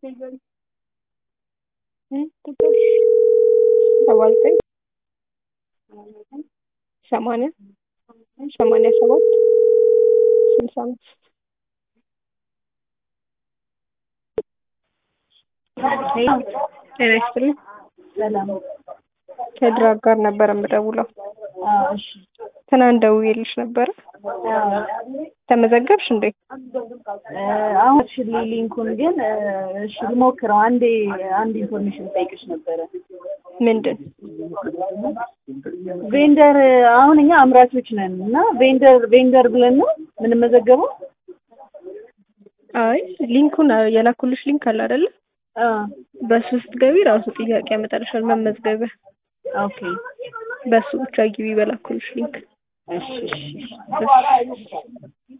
ሰባ ዘጠኝ ሰማንያ ሰማንያ ሰባት ስልሳ አምስት ጤና ይስጥልኝ። ሰላም። ከድራግ ጋር ነበር የምደውለው። አዎ፣ እሺ። ትናንት ደውዬልሽ ነበረ። አዎ። ተመዘገብሽ እንዴ? እ አሁን እሺ፣ ሊንኩን ግን እ እሺ ልሞክረው። አንዴ አንድ ኢንፎርሜሽን ጠይቅሽ ነበረ። ምንድን ቬንደር አሁን እኛ አምራቾች ነን እና ቬንደር ቬንደር ብለን ነው የምንመዘገበው? አይ ሊንኩን የላኩልሽ ሊንክ አለ አይደለ? አዎ። በሱ ስትገቢ ራሱ ጥያቄ ያመጣልሻል መመዝገቢያ። ኦኬ። በሱ ብቻ ግቢ በላኩልሽ ሊንክ። እሺ፣ እሺ። እሺ